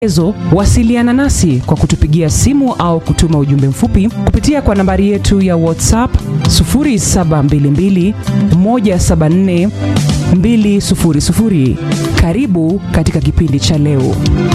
ezo wasiliana nasi kwa kutupigia simu au kutuma ujumbe mfupi kupitia kwa nambari yetu ya whatsapp 0722 174 200 karibu katika kipindi cha leo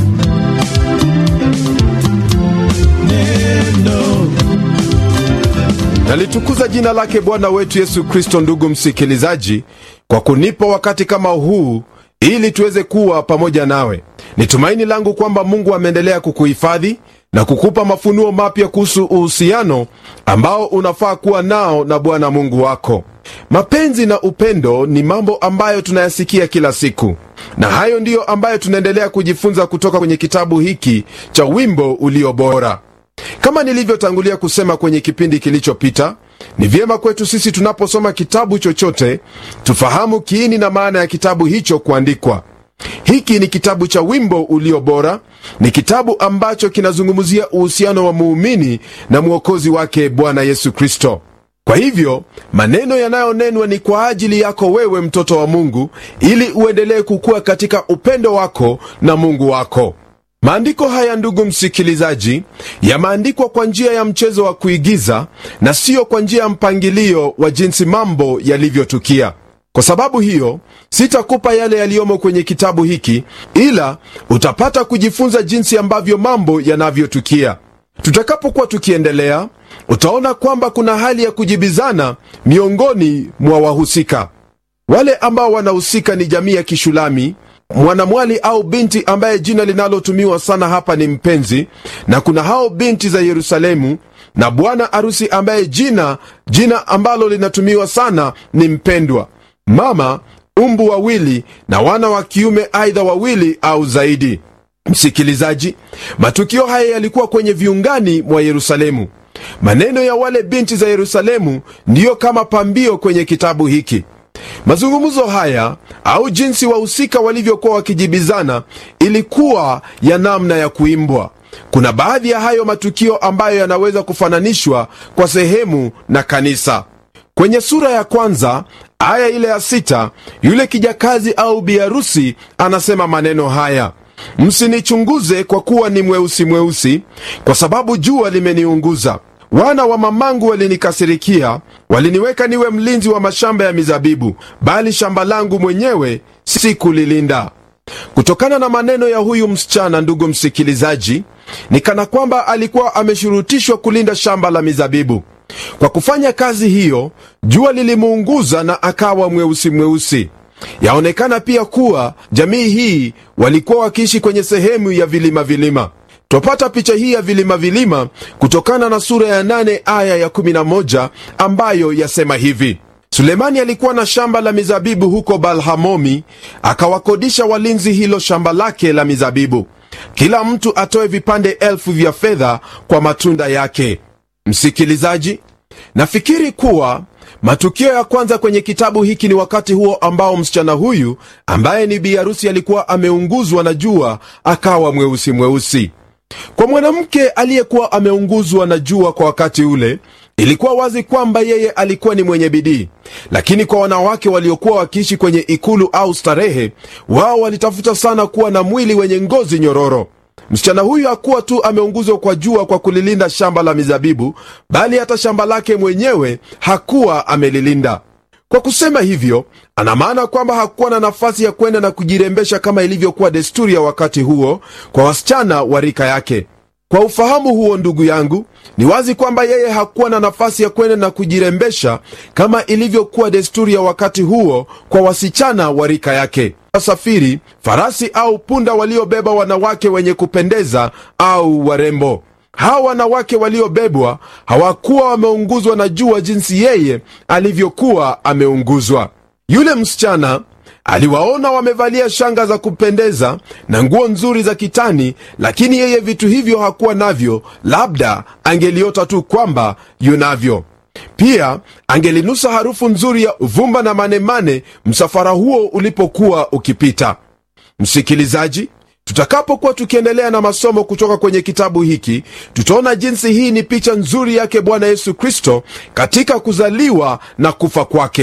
nalitukuza jina lake bwana wetu yesu kristo ndugu msikilizaji kwa kunipa wakati kama huu ili tuweze kuwa pamoja nawe ni tumaini langu kwamba mungu ameendelea kukuhifadhi na kukupa mafunuo mapya kuhusu uhusiano ambao unafaa kuwa nao na bwana mungu wako mapenzi na upendo ni mambo ambayo tunayasikia kila siku na hayo ndiyo ambayo tunaendelea kujifunza kutoka kwenye kitabu hiki cha wimbo ulio bora kama nilivyotangulia kusema kwenye kipindi kilichopita ni vyema kwetu sisi tunaposoma kitabu chochote tufahamu kiini na maana ya kitabu hicho kuandikwa hiki ni kitabu cha wimbo ulio bora ni kitabu ambacho kinazungumzia uhusiano wa muumini na mwokozi wake bwana yesu kristo kwa hivyo maneno yanayonenwa ni kwa ajili yako wewe mtoto wa mungu ili uendelee kukua katika upendo wako na mungu wako maandiko haya ndugu msikilizaji yameandikwa kwa njia ya mchezo wa kuigiza na siyo kwa njia ya mpangilio wa jinsi mambo yalivyotukia kwa sababu hiyo sitakupa yale yaliyomo kwenye kitabu hiki ila utapata kujifunza jinsi ambavyo mambo yanavyotukia tutakapokuwa tukiendelea utaona kwamba kuna hali ya kujibizana miongoni mwa wahusika wale ambao wanahusika ni jamii ya kishulami mwanamwali au binti ambaye jina linalotumiwa sana hapa ni mpenzi na kuna hao binti za yerusalemu na bwana arusi ambaye jina jina ambalo linatumiwa sana ni mpendwa mama umbu wawili na wana wa kiume aidha wawili au zaidi msikilizaji matukio haya yalikuwa kwenye viungani mwa yerusalemu maneno ya wale binti za yerusalemu ndiyo kama pambio kwenye kitabu hiki mazungumzo haya au jinsi wahusika walivyokuwa wakijibizana ilikuwa ya namna ya kuimbwa kuna baadhi ya hayo matukio ambayo yanaweza kufananishwa kwa sehemu na kanisa kwenye sura ya kwanza aya ile ya sita yule kijakazi au biharusi anasema maneno haya msinichunguze kwa kuwa ni mweusi mweusi kwa sababu jua limeniunguza wana wa mamangu walinikasirikia waliniweka niwe mlinzi wa mashamba ya mizabibu bali shamba langu mwenyewe sikulilinda kutokana na maneno ya huyu msichana ndugu msikilizaji ni kana kwamba alikuwa ameshurutishwa kulinda shamba la mizabibu kwa kufanya kazi hiyo jua lilimuunguza na akawa mweusi mweusi yaonekana pia kuwa jamii hii walikuwa wakiishi kwenye sehemu ya vilima vilima twapata picha hii ya vilima vilima kutokana na sura ya 8 aya ya 11 ambayo yasema hivi sulemani alikuwa na shamba la mizabibu huko balhamomi akawakodisha walinzi hilo shamba lake la mizabibu kila mtu atoe vipande elfu vya fedha kwa matunda yake msikilizaji nafikiri kuwa matukio ya kwanza kwenye kitabu hiki ni wakati huo ambao msichana huyu ambaye ni biharusi alikuwa ameunguzwa na jua akawa mweusi mweusi kwa mwanamke aliyekuwa ameunguzwa na jua kwa wakati ule ilikuwa wazi kwamba yeye alikuwa ni mwenye bidii lakini kwa wanawake waliokuwa wakiishi kwenye ikulu au starehe wao walitafuta sana kuwa na mwili wenye ngozi nyororo msichana huyu hakuwa tu ameunguzwa kwa jua kwa kulilinda shamba la mizabibu bali hata shamba lake mwenyewe hakuwa amelilinda kwa kusema hivyo ana maana kwamba hakuwa na nafasi ya kwenda na kujirembesha kama ilivyokuwa desturi ya wakati huo kwa wasichana wa rika yake kwa ufahamu huo ndugu yangu ni wazi kwamba yeye hakuwa na nafasi ya kwenda na kujirembesha kama ilivyokuwa desturi ya wakati huo kwa wasichana wa rika yake wasafiri farasi au punda waliobeba wanawake wenye kupendeza au warembo hawa wanawake waliobebwa hawakuwa wameunguzwa na jua jinsi yeye alivyokuwa ameunguzwa yule msichana aliwaona wamevalia shanga za kupendeza na nguo nzuri za kitani lakini yeye vitu hivyo hakuwa navyo labda angeliota tu kwamba yunavyo pia angelinusa harufu nzuri ya uvumba na manemane msafara huo ulipokuwa ukipita msikilizaji tutakapokuwa tukiendelea na masomo kutoka kwenye kitabu hiki tutaona jinsi hii ni picha nzuri yake bwana yesu kristo katika kuzaliwa na kufa kwake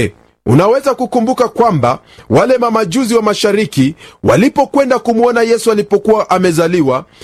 unaweza kukumbuka kwamba wale mamajuzi wa mashariki walipokwenda kumwona yesu alipokuwa amezaliwa